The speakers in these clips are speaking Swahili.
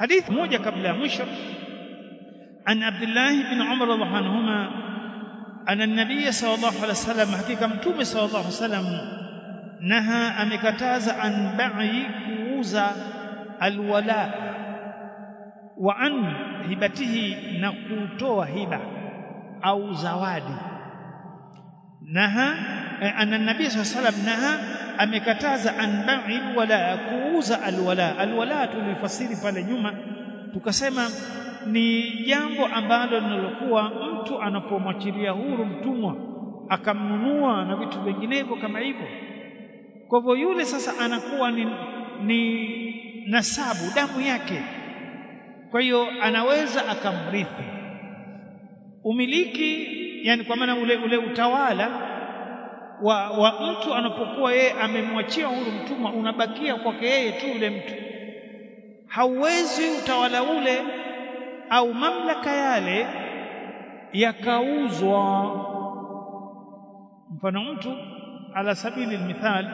حديث موجة قبل مشر عن عبد الله بن عمر رضي الله عنهما أن النبي صلى الله عليه وسلم حقيقة متوم صلى الله عليه وسلم نهى أمكتاز عن بيع كوز الولاء وعن هبته نقوتوا هبة أو زوادي نهى أن النبي صلى الله عليه وسلم نهى amekataza an bai'i alwala kuuza alwala alwala tulifasiri pale nyuma tukasema ni jambo ambalo linalokuwa mtu anapomwachilia huru mtumwa akamnunua na vitu vinginevyo kama hivyo kwa hivyo yule sasa anakuwa ni, ni nasabu damu yake kwa hiyo anaweza akamrithi umiliki yani kwa maana ule, ule utawala wa, wa mtu anapokuwa yeye amemwachia huru mtumwa unabakia kwake yeye tu yule mtu hauwezi utawala ule au mamlaka yale yakauzwa mfano mtu ala sabili mithal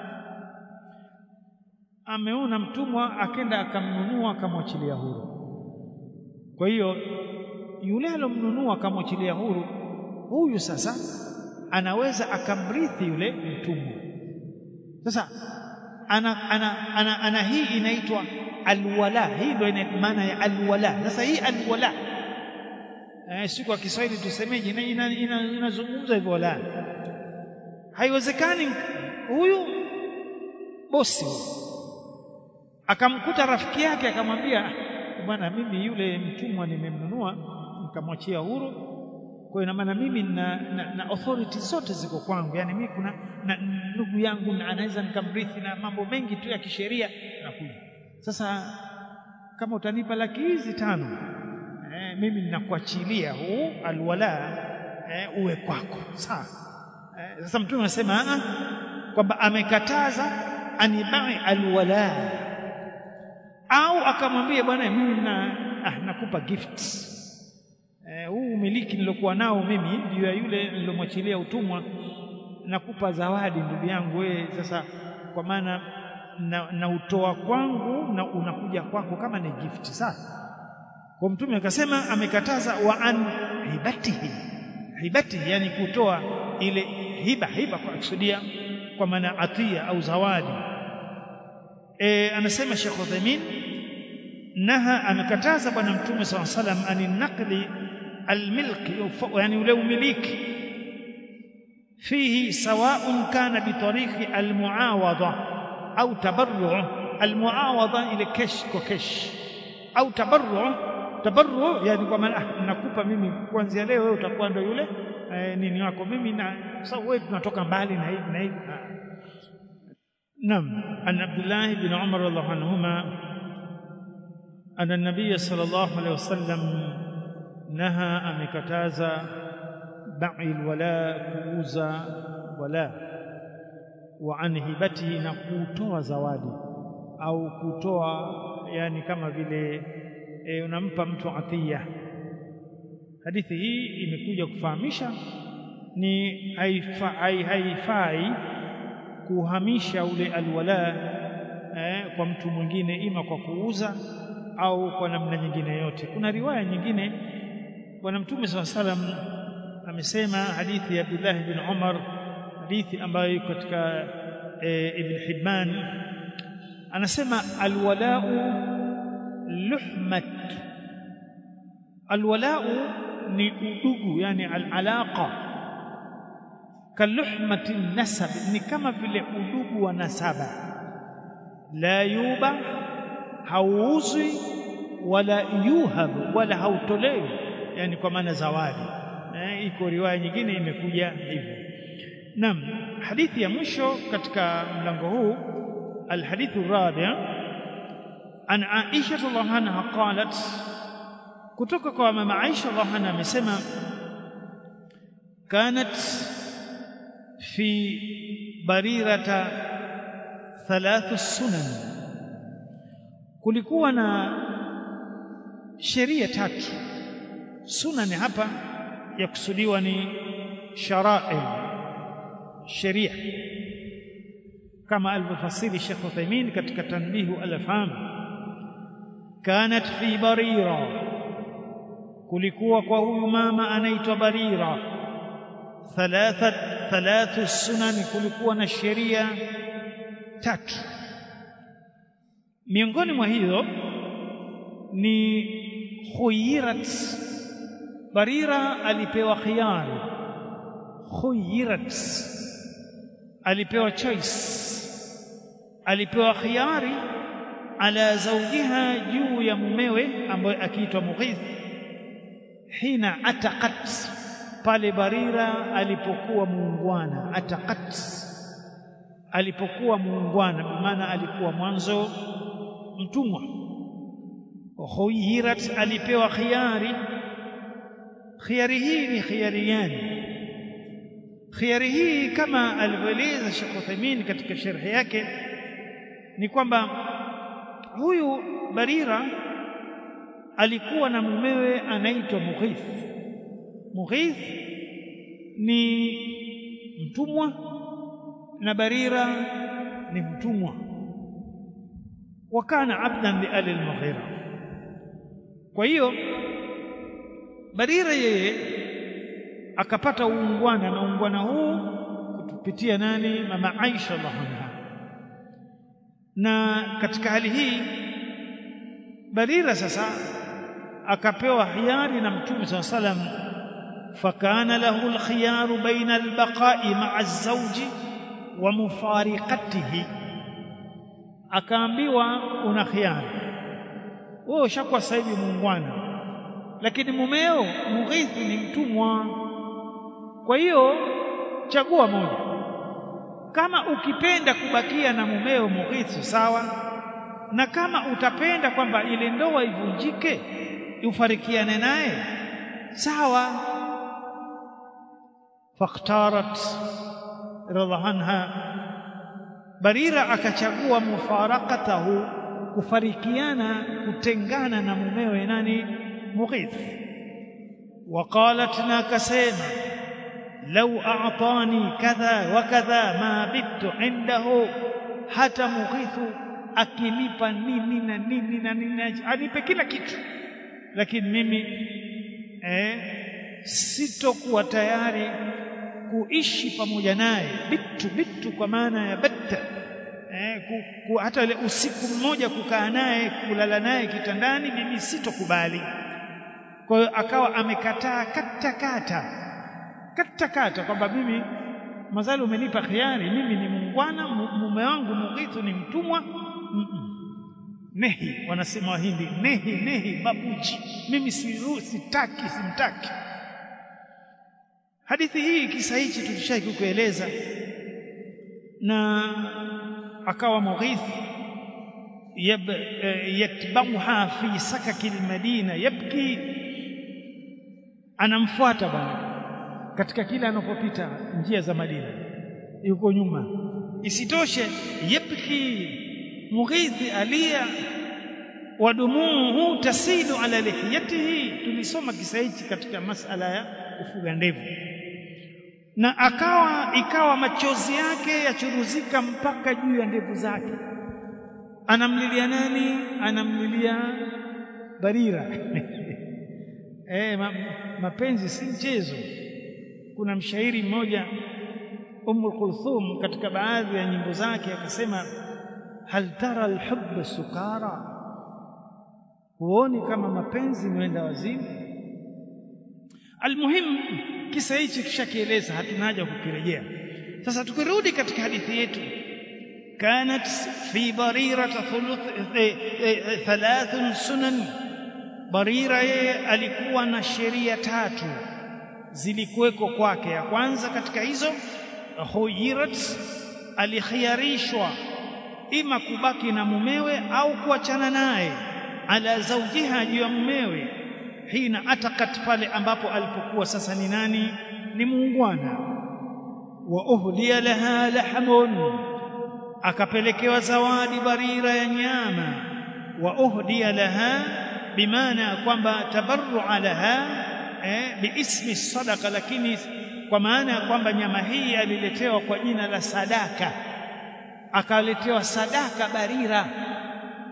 ameona mtumwa akenda akamnunua akamwachilia huru kwa hiyo yule alomnunua akamwachilia huru huyu sasa anaweza akamrithi yule mtumwa sasa ana, ana, ana, ana hii inaitwa alwala hii ndio ina maana ya alwala sasa hii alwala eh, si kwa Kiswahili tusemeje inazungumza ina, ina, ina hivyo wala haiwezekani huyu bosi akamkuta rafiki yake akamwambia bwana mimi yule mtumwa nimemnunua nikamwachia huru kwa ina maana mimi na, na, na authority zote ziko kwangu yani mimi kuna ndugu yangu na anaweza nikamrithi na mambo mengi tu ya kisheria nakuja sasa kama utanipa laki hizi tano eh, mimi ninakuachilia huu alwala eh, uwe kwako sawa eh, sasa mtume anasema kwamba amekataza anibai alwala au akamwambia bwana mimi na ah, nakupa gifts huu umiliki nilokuwa nao mimi juu ya yule nilomwachilia utumwa nakupa zawadi ndugu yangu wewe sasa kwa maana na, na utoa kwangu na unakuja kwako kama ni gift sasa kwa mtume akasema amekataza wa an hibatihi hibatihi yani kutoa ile hiba hiba kwa kusudia kwa maana atia au zawadi e, anasema Sheikh Uthaymeen naha amekataza bwana mtume sallallahu alaihi wasallam ani naqli الملك يعني ولو مليك فيه سواء كان بطريق المعاوضة أو تبرع المعاوضة إلى كش وكش أو تبرع تبرع يعني كما nakupa mimi kuanzia leo wewe utakuwa ndio yule eh, nini wako mimi na sawa wewe tunatoka mbali na hivi na hivi نعم عن عبد الله بن عمر رضي الله عنهما أن النبي صلى الله عليه وسلم naha amekataza bai wala kuuza wala wa an hibatihi na kutoa zawadi au kutoa yani kama vile e, unampa mtu atia hadithi hii imekuja kufahamisha ni haifai haifai kuhamisha ule alwala eh, kwa mtu mwingine ima kwa kuuza au kwa namna nyingine yote kuna riwaya nyingine bwana mtume swalla salam amesema hadithi ya Abdullah bin Umar hadithi ambayo iko katika e, Ibn Hibban anasema alwalau luhmat alwalau ni udugu yani alalaqa kaluhmati nasab ni kama vile udugu wa nasaba la yuba hauuzwi wala yuhab wala hautolewi yani kwa maana zawadi eh, iko riwaya nyingine imekuja hivyo naam hadithi ya mwisho katika mlango huu alhadithu rabi' an Aisha radhiallahu anha qalat kutoka kwa mama Aisha radhiallahu anha amesema kanat fi barirata thalathu sunan kulikuwa na sheria tatu sunani hapa yakusudiwa ni shara'i sheria kama alivyofasiri Sheikh Uthaymeen katika tanbihu al-afham kanat fi barira kulikuwa kwa huyu mama anaitwa barira thalatha thalathu sunani kulikuwa na sheria tatu miongoni mwa hiyo ni khuyirat barira alipewa khiyari khuyirat alipewa choice alipewa khiyari ala zawjiha juu ya mumewe ambaye akiitwa Mughith hina ataqat pale Barira alipokuwa muungwana ataqat alipokuwa muungwana maana alikuwa mwanzo mtumwa khuyirat alipewa khiyari khiyari hii ni khiyari gani khiyari hii kama alivyoeleza Sheikh Uthaymeen katika sharhi yake ni kwamba huyu Barira alikuwa na mumewe anaitwa Mughith. Mughith ni mtumwa na Barira ni mtumwa. Wakana abdan li ali al-Mughira. Kwa hiyo Barira yeye akapata uungwana na uungwana huu kupitia nani? Mama Aisha radhiallahu anha na katika hali hii Barira sasa akapewa hiari na Mtume SAW salam fakana lahu alkhiyaru baina albaqa'i ma'a az-zawji wa mufariqatihi akaambiwa una khiari wewe ushakuwa sasa hivi muungwana lakini mumeo Mughithi ni mtumwa kwa hiyo chagua moja kama ukipenda kubakia na mumeo Mughithi sawa na kama utapenda kwamba ile ndoa ivunjike ufarikiane naye sawa faktarat radha anha Barira akachagua mufarakatahu kufarikiana kutengana na mumewe nani Mughith وقالت ناكسيما لو أعطاني كذا وكذا ما بت عنده hata Mughithu akinipa nini na nini na nini anipe kila kitu lakini mimi eh, sitokuwa tayari kuishi pamoja naye bitu bitu kwa maana ya batta eh, ku, ku, hata ile usiku mmoja kukaa naye kulala naye kitandani mimi sitokubali kwa hiyo akawa amekataa kata kata kata kata kwamba mimi mazali umenipa khiari mimi ni muungwana mume wangu Mughithu ni mtumwa mm -mm. nehi wanasema wahindi nehi nehi babuji mimi siru, sitaki simtaki hadithi hii kisa hichi tulishaki kueleza na akawa Mughith yab, yatbauha fi sakaki almadina yabki anamfuata bwana katika kila anapopita njia za Madina yuko nyuma isitoshe yabki Mughith alia wadumuhu tasilu ala lihiyatihi tulisoma kisa hichi katika masala ya kufuga ndevu na akawa ikawa machozi yake yachuruzika mpaka juu ya ndevu zake anamlilia nani anamlilia Barira eh ma, mapenzi si mchezo kuna mshairi mmoja Umm Kulthum katika baadhi ya nyimbo zake akasema hal tara alhubb sukara huoni kama mapenzi mwenda wazimu almuhim kisa hichi tushakieleza hatuna haja kukirejea sasa tukirudi katika hadithi yetu كانت في بريرة ثلث ثلاث سنن بريرة alikuwa na sheria tatu zilikuweko kwake ya kwanza katika hizo huyirat alikhiarishwa ima kubaki na mumewe au kuachana naye ala zawjiha juu ya mumewe hina atakat pale ambapo alipokuwa sasa ni nani ni muungwana wa uhdiya laha lahmun akapelekewa zawadi barira ya nyama wa uhdiya laha bimaana kwamba tabarru'a laha eh, biismi sadaqa lakini kwa maana ya kwamba nyama hii aliletewa kwa jina la sadaka akaletewa sadaka barira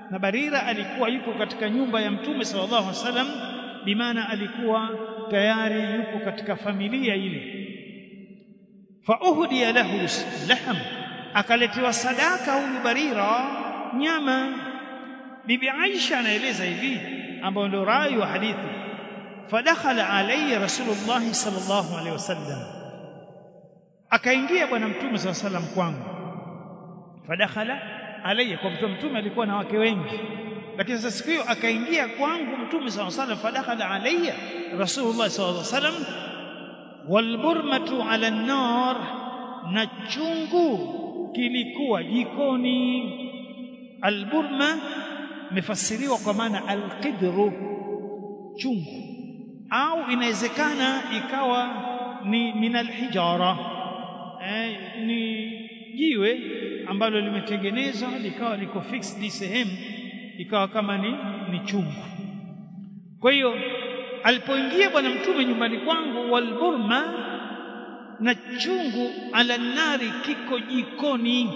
na Barira alikuwa yuko katika nyumba ya Mtume sallallahu alaihi wasallam bimaana alikuwa tayari yuko katika familia ile fa uhdiya lahu laham akaletewa sadaka huyu Barira nyama bibi Aisha anaeleza hivi ambayo ndio rai wa hadithi fadakhala alayya rasulullah sallallahu alaihi wasallam akaingia bwana mtume sallallahu alaihi wasallam kwangu fadakhala alayya kwa mtume mtume alikuwa na wake wengi lakini sasa siku hiyo akaingia kwangu mtume sallallahu alaihi wasallam fadakhala alayya rasulullah sallallahu alaihi wasallam walburmatu ala an-nar na chungu kilikuwa jikoni alburma imefasiriwa kwa maana alqidru chungu au inawezekana ikawa ni min alhijara eh, ni jiwe ambalo limetengenezwa likawa liko fixed sehemu ikawa kama ni, ni chungu kwa hiyo alipoingia bwana mtume nyumbani kwangu walburma na chungu ala nari kiko jikoni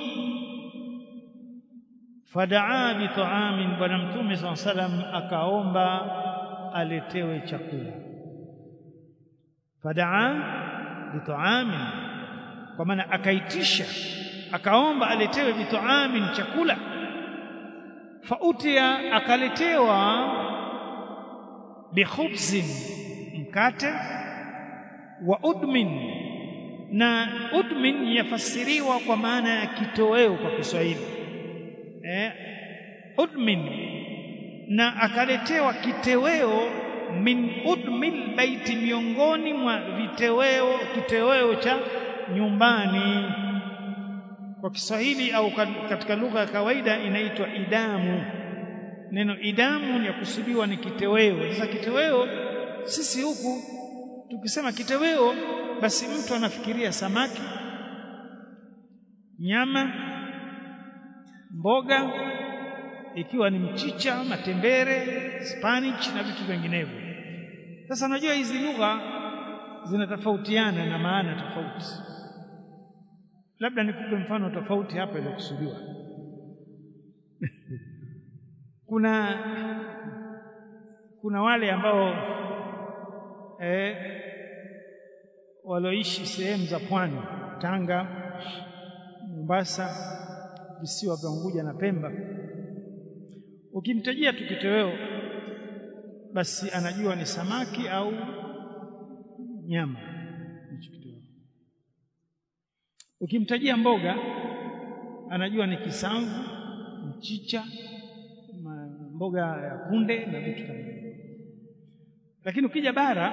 fadaa bitaamin bwana mtume saa salam akaomba aletewe chakula fadaa bitaamin kwa maana akaitisha akaomba aletewe bitaamin chakula fautia akaletewa bikhubzin mkate wa udmin na udmin yafasiriwa kwa maana ya kitoweo kwa Kiswahili eh, udmin na akaletewa kitoweo min udmil baiti miongoni mwa vitoweo kitoweo cha nyumbani kwa Kiswahili au katika lugha ya kawaida inaitwa idamu neno idamu ya kusudiwa ni kitoweo sasa kitoweo sisi huku tukisema kitoweo basi mtu anafikiria samaki nyama mboga ikiwa ni mchicha matembere spinach na vitu vinginevyo sasa unajua hizi lugha zinatofautiana na maana tofauti labda nikupe mfano tofauti hapa iliyokusudiwa kuna kuna wale ambao eh, walioishi sehemu za pwani Tanga, Mombasa, visiwa vya Unguja na Pemba, ukimtajia tu kitoweo, basi anajua ni samaki au nyama. Hicho kitoweo. Ukimtajia mboga, anajua ni kisamvu, mchicha, mboga ya kunde na vitu kama hivyo. Lakini ukija bara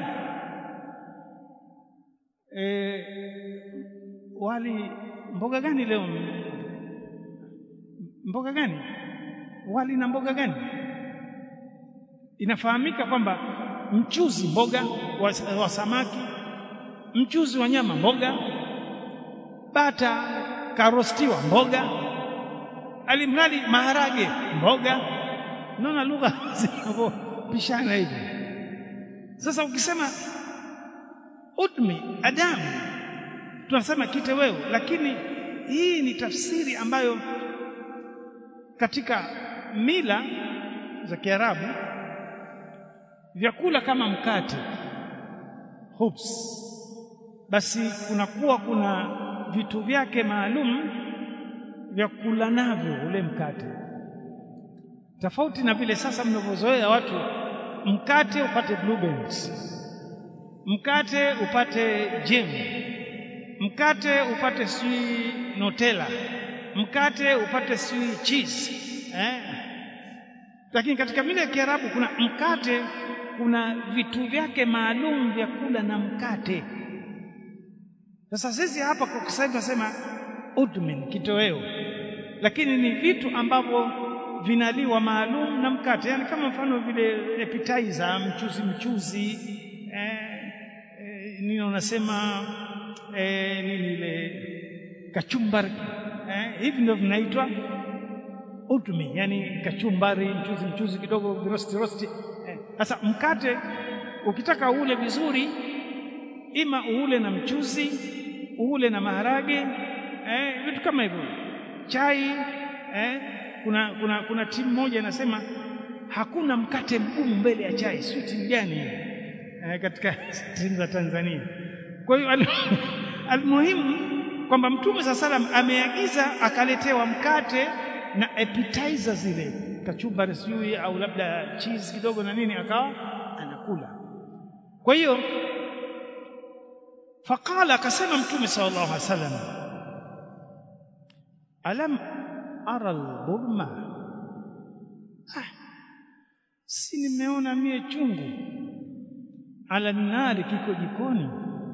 e, wali mboga gani leo? Mboga gani? Wali na mboga gani? Inafahamika kwamba mchuzi mboga wa, wa samaki, mchuzi wa nyama mboga, bata karostiwa mboga, alimradi maharage mboga. Naona lugha zinavyopishana hivi. Sasa ukisema udmi adamu tunasema kitoweo, lakini hii ni tafsiri ambayo katika mila za Kiarabu vyakula kama mkate hubs, basi kunakuwa kuna vitu vyake maalum vya kula navyo ule mkate, tofauti na vile sasa mnavyozoea watu mkate upate blueberries, mkate upate jam, mkate upate sijui Nutella, mkate upate sijui cheese eh? Lakini katika mila ya Kiarabu kuna mkate, kuna vitu vyake maalum vya kula na mkate. Sasa sisi hapa kwa Kiswahili tunasema udmin, kitoweo, lakini ni vitu ambavyo vinaliwa maalum na mkate, yani kama mfano vile appetizer, mchuzi mchuzi eh, eh, nini unasema eh, nini ile kachumbari eh, hivi ndio vinaitwa udmi, yani kachumbari, mchuzi mchuzi kidogo, rosti rosti. Sasa eh, mkate ukitaka ule vizuri, ima uule na mchuzi, uule na maharage eh, vitu kama hivyo, chai eh, kuna kuna kuna timu moja inasema hakuna mkate mgumu mbele ya chai sio timu gani eh, katika timu za Tanzania kwa hiyo almuhimu kwamba mtume saa salam ameagiza akaletewa mkate na appetizer zile kachumbari sijui au labda cheese kidogo na nini akawa anakula kwa hiyo faqala akasema mtume sallallahu alaihi wasallam alam ara alburma ah, si nimeona mie chungu ala nari kiko jikoni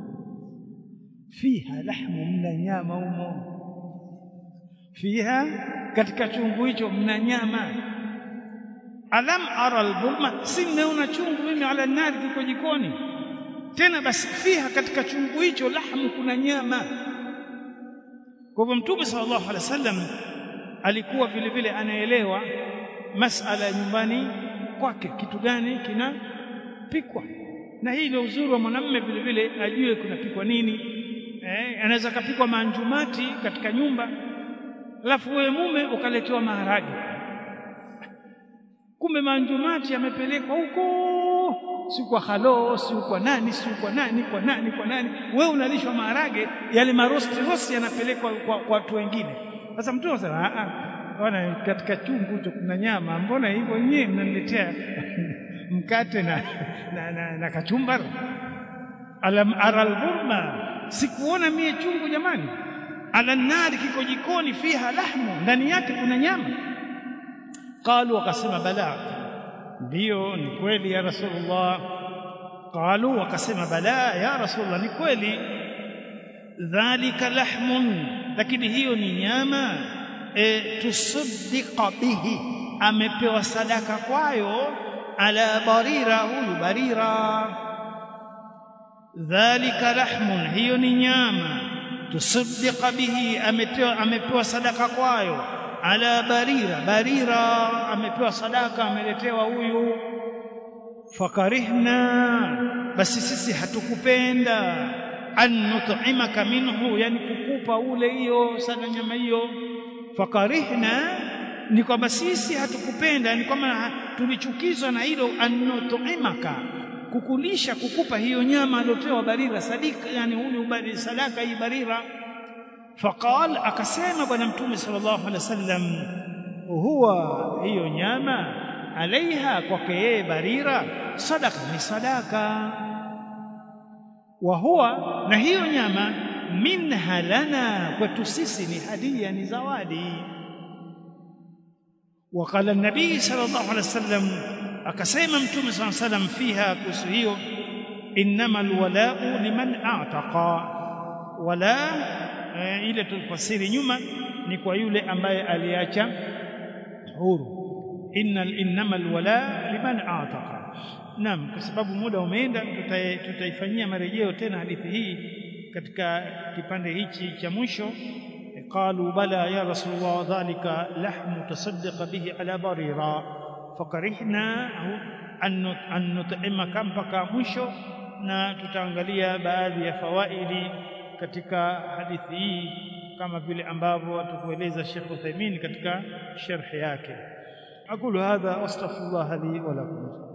fiha lahmu mna nyama umo fiha katika chungu hicho mna nyama alam ara albulma si nimeona chungu mimi ala nari kiko jikoni tena basi fiha katika chungu hicho lahmu kuna nyama kwa hivyo mtume sallallahu alaihi wasallam alikuwa vile vile anaelewa masala ya nyumbani kwake kitu gani kinapikwa na hii ndio uzuri wa mwanamume vile vile ajue kunapikwa nini eh, anaweza kapikwa manjumati katika nyumba alafu wewe mume ukaletewa maharage kumbe manjumati yamepelekwa huko si kwa halo si kwa nani si kwa nani kwa nani kwa nani wewe unalishwa maharage yale marosti rosti yanapelekwa kwa watu wengine sasa mtu anasema a a bwana katika chungu hicho kuna nyama mbona hivyo nyewe mnaniletea mkate na na, na, na kachumbari alam aral burma sikuona mie chungu jamani ala nari kiko jikoni fiha lahmu ndani yake kuna nyama qalu wakasema bala ndio ni kweli ya rasulullah qalu wakasema bala ya rasulullah ni kweli dhalika lahmun lakini hiyo ni nyama e, tusaddiqa bihi amepewa sadaka kwayo ala barira huyu barira dhalika lahmun hiyo ni nyama tusaddiqa bihi amepewa amepewa sadaka kwayo ala barira barira amepewa sadaka ameletewa huyu fakarihna basi sisi hatukupenda an nut'imaka minhu yani kukupa ule hiyo sana nyama hiyo fakarihna ni kwamba sisi hatukupenda ni kwamba tulichukizwa na hilo an nut'imaka kukulisha kukupa hiyo nyama aliyopewa barira sadika yani huyu bali sadaka hii barira faqal akasema bwana mtume sallallahu alaihi wasallam huwa hiyo nyama alaiha kwake yeye barira sadaka ni sadaka wa huwa na hiyo nyama minha lana kwetu sisi ni hadia ni zawadi وقال النبي صلى الله عليه وسلم akasema mtume صلى الله عليه وسلم fiha kuhusu hiyo innama alwala'u liman a'taqa wala e, ile tulifasiri nyuma ni kwa yule ambaye aliacha huru innal innama alwala liman a'taqa naam kwa sababu muda umeenda tutaifanyia marejeo tena hadithi hii katika kipande hichi cha mwisho قالوا بلى يا رسول الله ذلك لحم تصدق به على بريرا فكرهنا أن نطعمك mpaka mwisho na tutaangalia baadhi ya fawaidi katika hadithi hii kama vile ambavyo atukueleza Sheikh Uthaymeen katika sharh yake aqulu hadha astaghfirullah li wa lakum